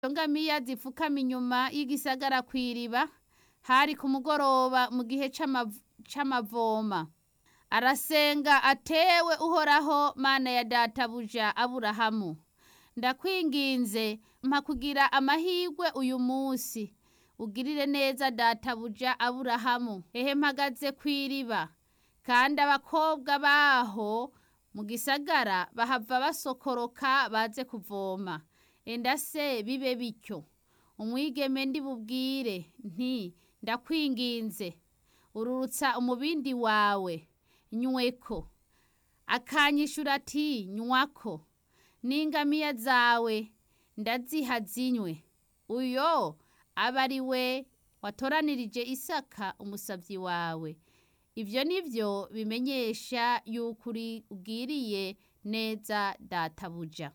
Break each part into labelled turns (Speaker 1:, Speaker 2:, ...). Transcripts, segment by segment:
Speaker 1: ngamiya zipfukama inyuma y'igisagara ku iriba hari ku mugoroba mu gihe c'amavoma arasenga atewe uhoraho mana ya databuja aburahamu ndakwinginze mpa kugira amahirwe uyu munsi ugirire neza databuja aburahamu ehe mpagaze ku iriba kandi abakobwa baho mu gisagara bahava basokoroka baze kuvoma enda se bibe bityo umwigeme ndi bubwire nti ndakwinginze ururutsa umubindi wawe nyweko akanyishura ati nywako n'ingamiya zawe ndaziha zinywe uyo aba ari we watoranirije isaka umusabyi wawe ibyo ni byo bimenyesha yuko uri ubwiriye neza databuja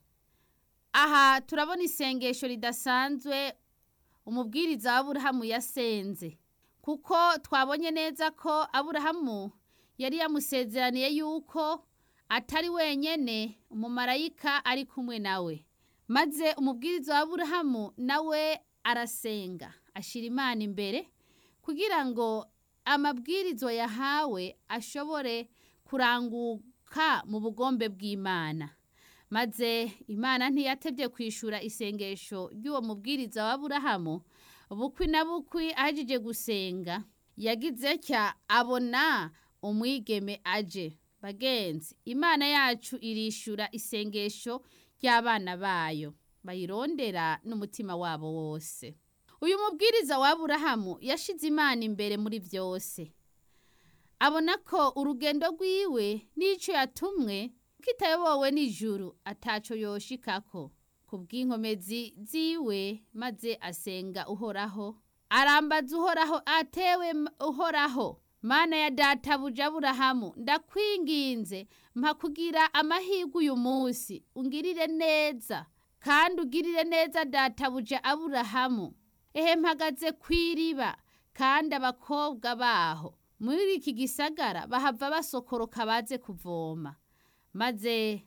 Speaker 1: aha turabona isengesho ridasanzwe umubwiriza wa aburahamu yasenze kuko twabonye neza ko aburahamu yari yamusezeraniye yuko atari wenyene umumarayika ari kumwe nawe maze umubwiriza wa aburahamu nawe arasenga ashyira imana imbere kugira ngo amabwirizwa yahawe ashobore kuranguka mu bugombe bw'imana maze imana ntiyatebye kwishura isengesho ry'uwo mubwiriza wa aburahamu bukwi na bukwi ahejeje gusenga yagize cya abona umwigeme aje bagenzi imana yacu irishura isengesho ry'abana bayo bayirondera n'umutima wabo wose uyu mubwiriza wa aburahamu yashize imana imbere muri byose abona ko urugendo rwiwe n'icyo yatumwe kitayobowe n'ijuru ataco yoshikako ku bw'inkomezi ziwe maze asenga uhoraho arambaza uhoraho atewe uhoraho mana ya databuja aburahamu ndakwinginze mpa kugira amahirwe uyu munsi ungirire neza kandi ugirire neza databuja aburahamu ehe mpagaze ku iriba kandi abakobwa baho muri iki gisagara bahava basokoroka baze kuvoma maze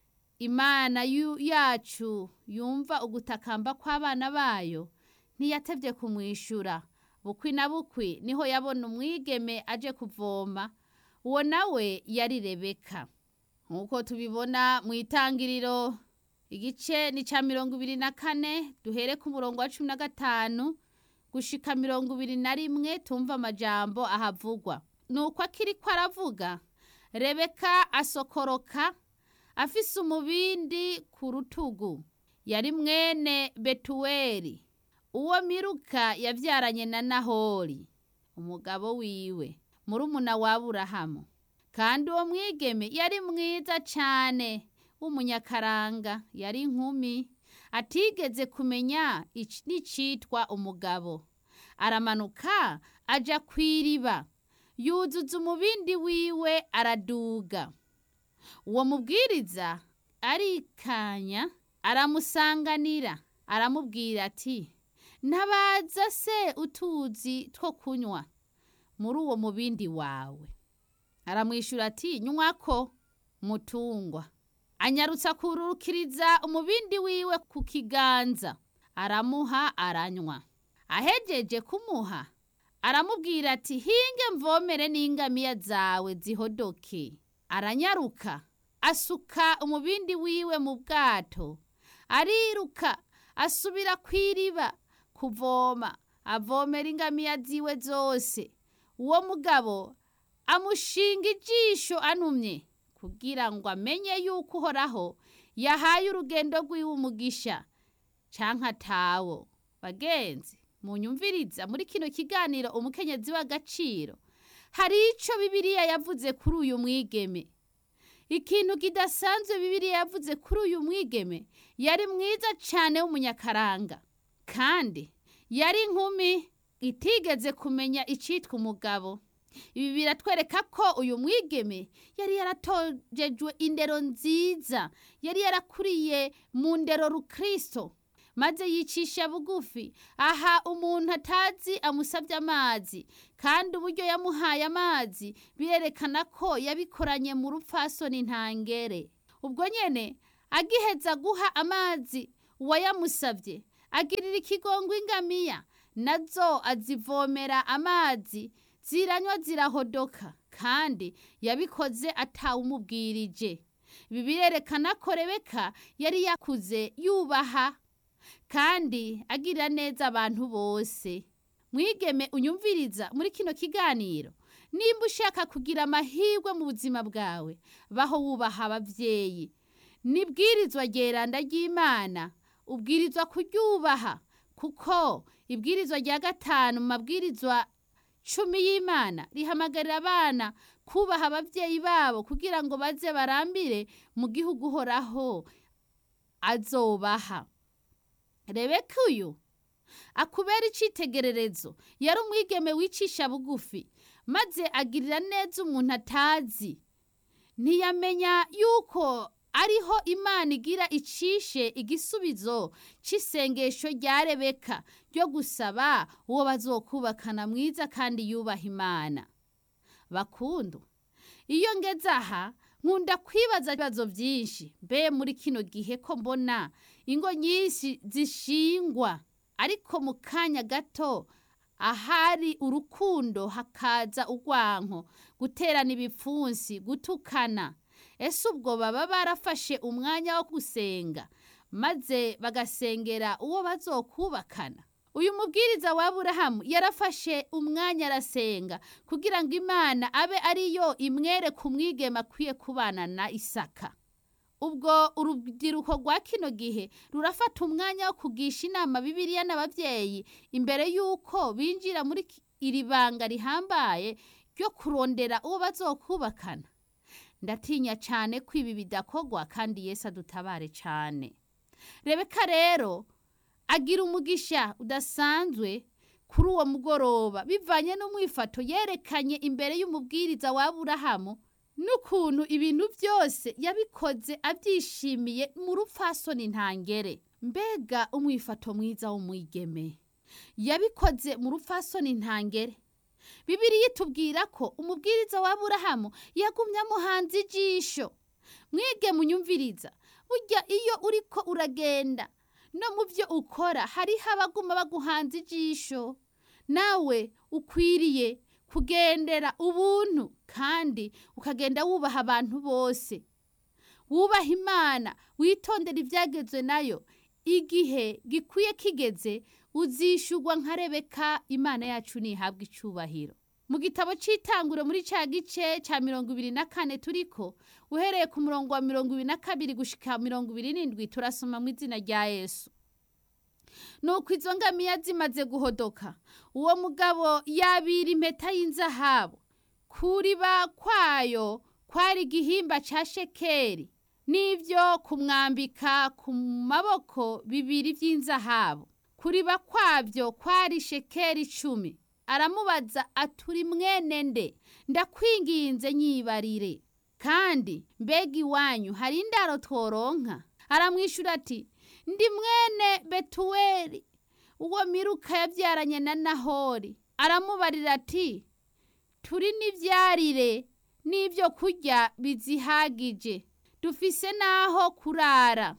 Speaker 1: imana yacu yumva ugutakamba kw'abana bayo ntiyatebye kumwishyura bukwi na bukwi niho yabona umwigeme aje kuvoma uwo nawe yari rebeka nk'uko tubibona mu itangiriro igice ni cya mirongo ibiri na kane duhere ku murongo wa cumi na gatanu gushika mirongo ibiri na rimwe tumva amajambo ahavugwa ni uko akiri ko aravuga rebeka asokoroka afise umubindi ku rutugu yari mwene betuweli uwo miruka yabyaranye na nahori umugabo wiwe murumuna wa aburahamu kandi uwo mwigeme yari mwiza cyane w'umunyakaranga yari inkumi atigeze kumenya n'icitwa umugabo aramanuka aja ku iriba yuzuza umubindi wiwe araduga uwo mubwiriza arikanya aramusanganira aramubwira ati ntabaza se utuzi two kunywa muri uwo mubindi wawe aramwishyura ati nywako mutungwa anyarutsa kurukiriza umubindi wiwe ku kiganza aramuha aranywa ahejeje kumuha aramubwira ati hinge mvomere n'ingamiya zawe zihodoke aranyaruka asuka umubindi wiwe mu bwato ariruka asubira ku iriba kuvoma avomera ingamiya ziwe zose uwo mugabo amushinga ijisho anumye kugira ngo amenye yuko uhoraho yahaye urugendo rw'iwe umugisha canka tawo bagenzi munyumviriza muri kino kiganiro umukenyezi w'agaciro hari ico bibiliya yavuze kuri uyu mwigeme ikintu kidasanzwe bibiliya yavuze kuri uyu mwigeme yari mwiza cane w'umunyakaranga kandi yari inkumi itigeze kumenya icitwa umugabo ibi biratwereka ko uyu mwigeme yari yaratojejwe indero nziza yari yarakuriye mu ndero rukristo maze yicisha bugufi aha umuntu atazi amusabye amazi kandi uburyo yamuhaye amazi birerekana ko yabikoranye mu rupfasoni ntangere ubwo nyene agiheza guha amazi uwayamusabye agirira ikigongo ingamiya nazo azivomera amazi ziranywa zirahodoka kandi yabikoze atawumubwirije ibi birerekana ko rebeka yari yakuze yubaha kandi agirira neza abantu bose mwigeme unyumviriza muri kino kiganiro nimba ushaka kugira amahirwe mu buzima bwawe baho wubaha ababyeyi nibwirizwa geranda ry'imana ubwirizwa kuryubaha kuko ibwirizwa rya gatanu mu mabwirizwa cumi y'imana rihamagarira abana kubaha ababyeyi babo kugira ngo baze barambire mu gihugu uhoraho azobaha rebeka uyu akubera icyitegererezo yari umwigeme wicisha bugufi maze agirira neza umuntu atazi ntiyamenya yuko ariho imana igira icishe igisubizo cy'isengesho rya rebeka ryo gusaba uwo bazokubakana mwiza kandi yubaha imana bakundu iyo ngeze aha nkunda kwibaza ibibazo byinshi mbe muri kino gihe ko mbona ingo nyinshi zishingwa ariko mu kanya gato ahari urukundo hakaza urwanko guterana ibipfunsi gutukana ese ubwo baba barafashe umwanya wo gusenga maze bagasengera uwo bazokubakana uyu mubwiriza wa Aburahamu yarafashe umwanya arasenga kugira ngo imana abe ariyo imwereka umwigema akwiye kubana na isaka ubwo urubyiruko rwa kino gihe rurafata umwanya wo kugisha inama bibiliya n'ababyeyi imbere y'uko binjira muri iri banga rihambaye ryo kurondera uwo bazokubakana ndatinya cyane ko ibi bidakogwa kandi Yesu adutabare cyane rebeka rero agira umugisha udasanzwe kuri uwo mugoroba bivanye n'umwifato yerekanye imbere y'umubwiriza wa Aburahamu n'ukuntu ibintu byose yabikoze abyishimiye mu rupfasoni ntangere mbega umwifato mwiza w'umwigeme yabikoze mu rupfasoni ntangere bibiri itubwira ko umubwiriza wa Aburahamu yagumye amuhanze ijisho mwige munyumviriza burya iyo uriko uragenda no mu byo ukora hariho abaguma baguhanze ijisho nawe ukwiriye kugendera ubuntu kandi ukagenda wubaha abantu bose wubaha imana witondera ibyagezwe nayo igihe gikwiye kigeze uzishugwa nka rebeka imana yacu ntihabwe icyubahiro mu gitabo cy'itanguro muri cya gice cya mirongo ibiri na kane turiko uhereye ku murongo wa mirongo ibiri na kabiri gushika mirongo ibiri n'indwi turasoma mu izina rya yesu nuko izo ngamiya zimaze guhodoka uwo mugabo yabira impeta y'inzahabu kuriba kwayo kwari igihimba cya shekeri n'ibyo kumwambika ku maboko bibiri by'inzahabu kuriba kwabyo kwari shekeri icumi aramubaza aturi mwene nde ndakwinginze nyibarire kandi mbega iwanyu hari indaro tworonka aramwishyura ati ndi mwene betuweli uwo miruka yabyaranye na nahori aramubarira ati turi n'ibyarire n'ibyo kurya bizihagije dufise n'aho kurara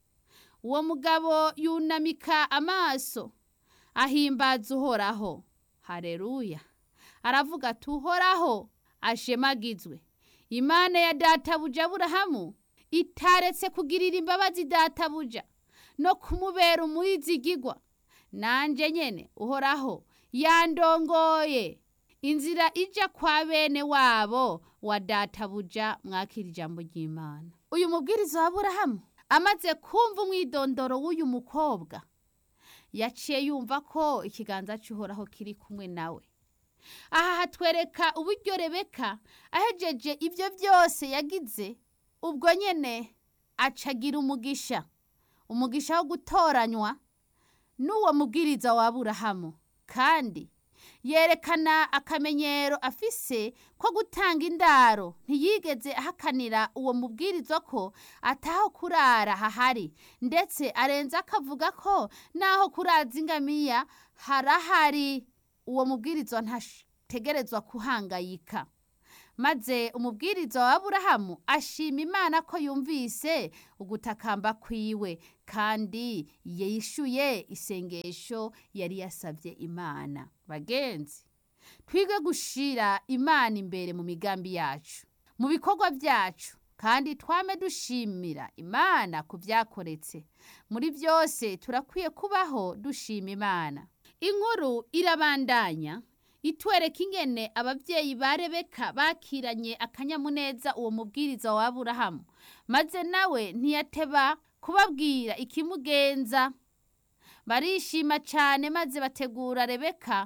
Speaker 1: uwo mugabo yunamika amaso ahimbaza uhoraho hareruya aravuga ati uhoraho ashemagizwe imana ya databuja aburahamu itaretse kugirira imbabazi databuja no kumubera umwizigigwa nanjye nyene uhoraho yandongoye inzira ija kwa bene wabo wa databuja mwakira ijambo ry'imana uyu mubwiriza wa aburahamu amaze kumva umwidondoro w'uyu mukobwa yaciye yumva ko ikiganza cy'uhoraho kiri kumwe nawe aha hatwereka uburyo rebeka ahejeje ibyo byose yagize ubwo nyine acagira umugisha umugisha wo gutoranywa n'uwo mubwiriza wa Aburahamu kandi yerekana akamenyero afise ko gutanga indaro ntiyigeze ahakanira uwo mubwiriza ko ataho kurara hahari ndetse arenze akavuga ko naho kuraza ingamiya harahari uwo mubwiriza ntategerezwa kuhangayika maze umubwiriza wa aburahamu ashima imana ko yumvise ugutakamba kwiwe kandi yishuye isengesho yari yasabye imana bagenzi twige gushira imana imbere mu migambi yacu mu bikorwa byacu kandi twame dushimira imana ku byakoretse muri byose turakwiye kubaho dushima imana inkuru irabandanya itwereka ingene ababyeyi ba rebeka bakiranye akanyamuneza uwo mubwiriza wa aburahamu maze nawe ntiyateba kubabwira ikimugenza barishima cyane maze bategura rebeka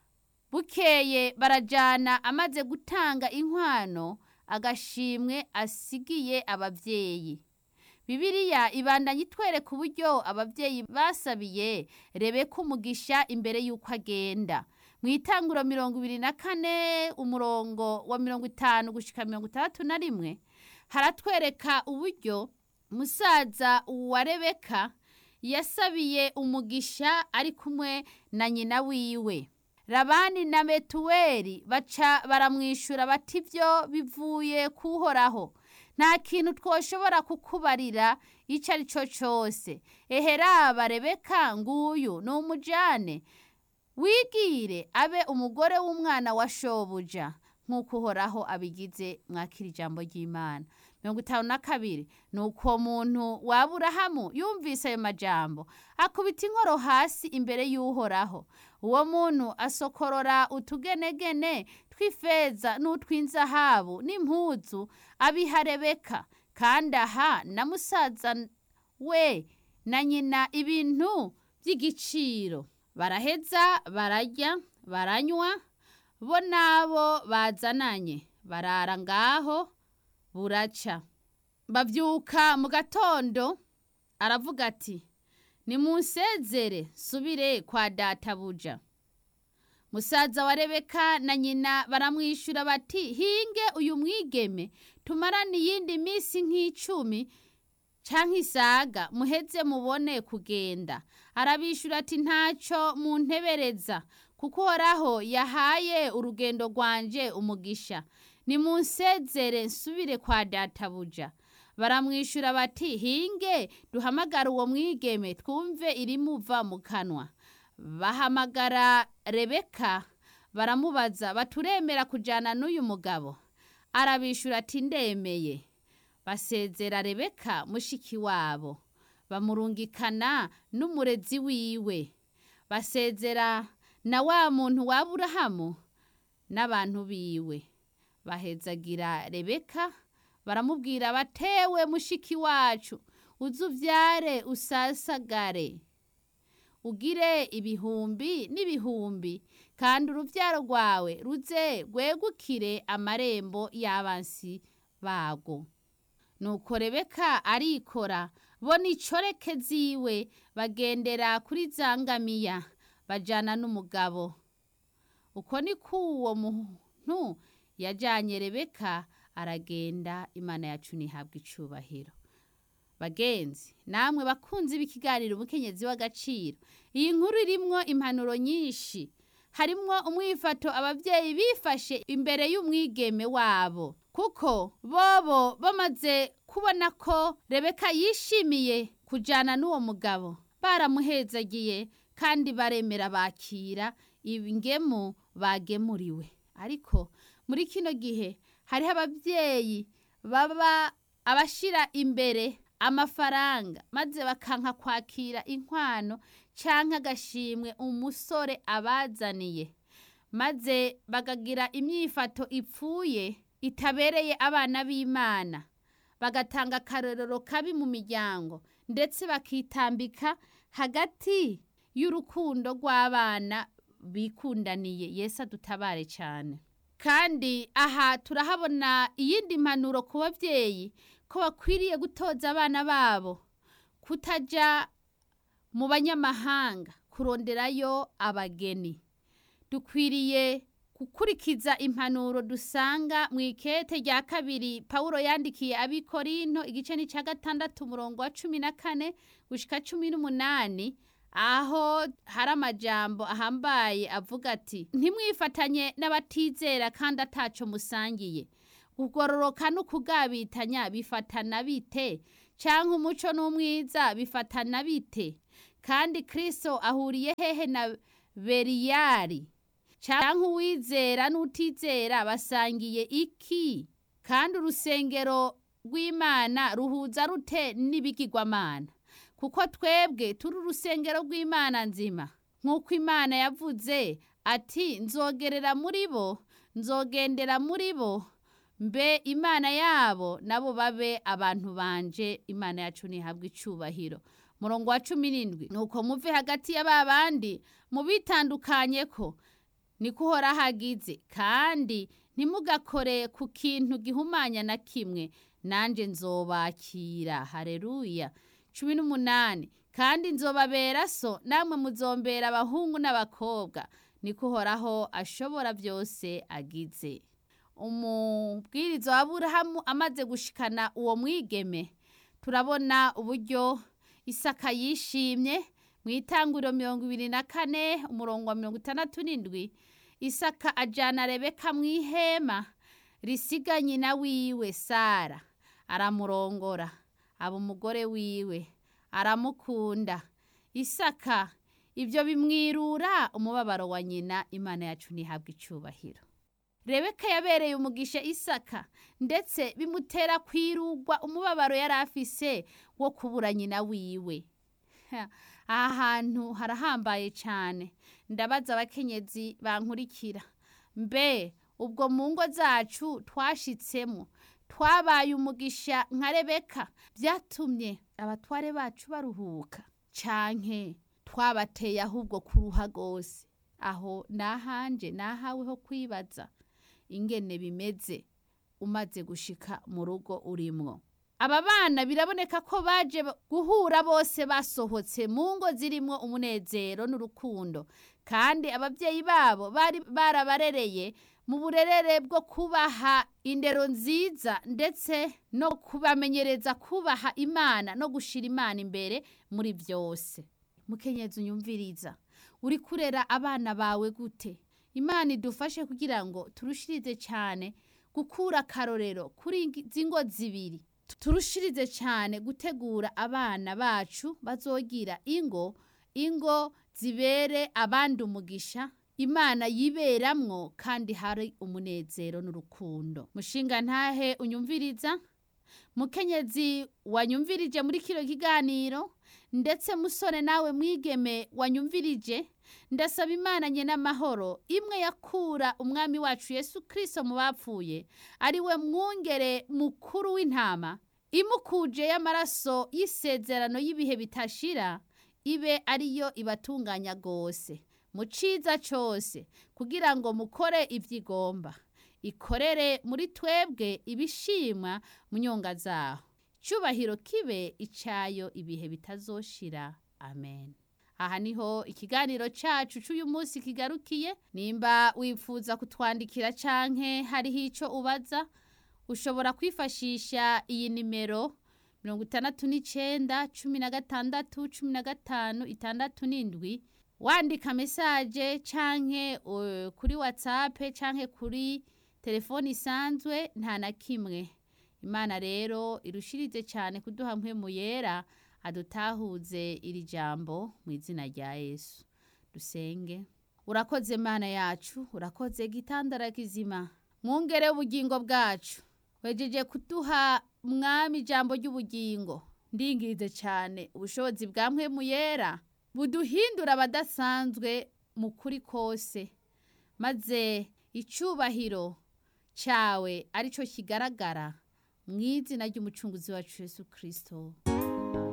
Speaker 1: bukeye barajyana amaze gutanga inkwano agashimwe asigiye ababyeyi Bibiliya ibandanya itwereka uburyo ababyeyi basabiye rebeka umugisha imbere y'uko agenda mu itanguro mirongo ibiri na kane umurongo wa mirongo itanu gushyika mirongo itandatu na rimwe haratwereka uburyo musaza wa rebeka yasabiye umugisha ari kumwe na nyina wiwe rabani na betuweli baca baramwishyura bati ibyo bivuye kuhoraho nta kintu twoshobora kukubarira icyo ari cyo cyose eheraba rebeka nguyu ni umujyane wigire abe umugore w'umwana wa shobuja nk'uko uhoraho abigize mwakira ijambo ry'imana mirongo itanu na kabiri ni uko muntu waburahamu yumvise ayo majambo akubita inkoro hasi imbere y'uhoraho uwo muntu asokorora utugenegene tw'ifeza n'utw'inzahabu n'impuzu abiha rebeka kandi aha na musaza we na nyina ibintu by'igiciro baraheza bararya baranywa bo n'abo bazananye barara ngaho buraca babyuka mu gatondo aravuga ati nimunsezere subire kwa databuja musaza wa rebeka na nyina baramwishyura bati hinge uyu mwigeme tumarane iyindi minsi nk'icumi cyangwa isaga muheze mubone kugenda arabishyura ati ntacyo muntebereza kuko uhoraho yahaye urugendo rwanje umugisha nimunsezere nsubire kwa databuja baramwishyura bati hinge duhamagara uwo mwigeme twumve irimuva mu kanwa bahamagara rebeka baramubaza baturemera kujyana n'uyu mugabo arabishyura ati ndemeye basezera rebeka mushiki wabo bamurungikana n'umurezi wiwe basezera na wa muntu wa Aburahamu n'abantu biwe bahezagira rebeka baramubwira batewe mushiki wacu uze ubyare usasagare ugire ibihumbi n'ibihumbi kandi urubyaro rwawe ruze rwegukire amarembo y'abansi bago nuko rebeka arikora bo n'icoreke ziwe bagendera kuri zangamiya bajyana n'umugabo uko ni uwo muntu yajyanye rebeka aragenda imana yacu ntihabwe icubahiro bagenzi namwe bakunze b'ikiganiro umukenyezi w'agaciro iyi nkuru irimwo impanuro nyinshi harimwo umwifato ababyeyi bifashe imbere y'umwigeme wabo kuko bobo bamaze kubona ko rebeka yishimiye kujyana n'uwo mugabo baramuhezagiye kandi baremera bakira ingemu bagemuriwe ariko muri kino gihe hariho ababyeyi baba abashyira imbere amafaranga maze bakanka kwakira inkwano cyangwa agashimwe umusore abazaniye maze bakagira imyifato ipfuye itabereye abana b'imana bagatanga akarorero kabi mu miryango ndetse bakitambika hagati y'urukundo rw'abana bikundaniye Yesu adutabare cyane kandi aha turahabona iyindi mpanuro ku babyeyi ko bakwiriye gutoza abana babo kutajya mu banyamahanga kuronderayo abageni dukwiriye gukurikiza impanuro dusanga mu ikete rya kabiri paul yandikiye abikorinto igice ni cya gatandatu umurongo wa cumi na kane gushyika cumi n'umunani aho hari amajambo ahambaye avuga ati ntimwifatanye n'abatizera kandi ataco musangiye kugororoka n'ukugabitanya bifatana bite canke umuco n'umwiza bifatana bite kandi kristo ahuriye hehe na beriyari canke uwizera n'utizera basangiye iki kandi urusengero rw'imana ruhuza rute n'ibigirwamana kuko twebwe turi urusengero rw'imana nzima nk'uko imana yavuze ati nzogerera muri bo nzogendera muri bo mbe imana yabo nabo babe abantu banje imana yacu ntihabwe icubahiro murongo wa cumi n'indwi nuko muve hagati ya ba bandi mubitandukanye ko niko uhoraho agize kandi ntimugakore ku kintu gihumanya na kimwe nanjye nzobakira hareruya cumi n'umunani kandi nzobabera so namwe muzombera abahungu n'abakobwa niko uhoraho ashobora byose agize umubwiriza wa burahamu amaze gushikana uwo mwigeme turabona uburyo isaka yishimye mu itanguriro mirongo ibiri na kane umurongo wa mirongo itandatu n'indwi isaka ajyana rebeka mu ihema risiga nyina wiwe sara aramurongora aba umugore wiwe aramukunda isaka ibyo bimwirura umubabaro wa nyina imana yacu ntihabwe icyubahiro rebeka yabereye umugisha isaka ndetse bimutera kwirugwa umubabaro yari afise wo kubura nyina wiwe aha hantu harahambaye cyane ndabaza abakenyezi bankurikira mbe ubwo mu ngo zacu twashitsemo twabaye umugisha nka rebeka byatumye abatware bacu baruhuka canke twabateye ahubwo kuruha rwose aho nahanje nahawe ho kwibaza ingene bimeze umaze gushika mu rugo urimwo aba bana biraboneka ko baje guhura bose basohotse mu ngo zirimwo umunezero n'urukundo kandi ababyeyi babo bari barabarereye mu burerere bwo kubaha indero nziza ndetse no kubamenyereza kubaha imana no gushira imana imbere muri byose mukenyezi unyumviriza uri kurera abana bawe gute imana idufashe kugira ngo turushirize cyane gukura akarorero kuri izi ngo zibiri turushirize cyane gutegura abana bacu bazogira ingo ingo zibere abandi umugisha imana yiberamwo kandi hari umunezero n'urukundo mushinga ntahe unyumviriza mukenyezi wanyumvirije muri kino kiganiro ndetse musore nawe mwigeme wanyumvirije ndasaba imana nye n'amahoro imwe yakura umwami wacu yesu kirisito mu bapfuye ari we mwungere mukuru w'intama imukuje y'amaraso y'isezerano y'ibihe bitashira ibe ariyo ibatunganya rwose mu ciza cyose kugira ngo mukore ibyo igomba ikorere muri twebwe ibishimwa mu nyonga zaho cyubahiro kibe icyayo ibihe bitazoshira amen aha niho ikiganiro cyacu cy'uyu munsi kigarukiye nimba wifuza kutwandikira canke hariho icyo ubaza ushobora kwifashisha iyi nimero mirongo itandatu n'icyenda cumi na gatandatu cumi na gatanu itandatu n'indwi wandika mesaje canke uh, kuri whatsapp canke kuri telefoni isanzwe nta na kimwe imana rero irushirize cyane kuduha mpemu yera adutahuze iri jambo mu izina rya yesu dusenge urakoze mana yacu urakoze gitandara kizima mwungere ubugingo bwacu wejeje kuduha mwami ijambo ry'ubugingo ndingirize cyane ubushobozi bwa mpemu yera buduhindura abadasanzwe mu kuri kose maze icyubahiro cyawe aricyo kigaragara mu izina ry'umucunguzi wacu Yesu kirisito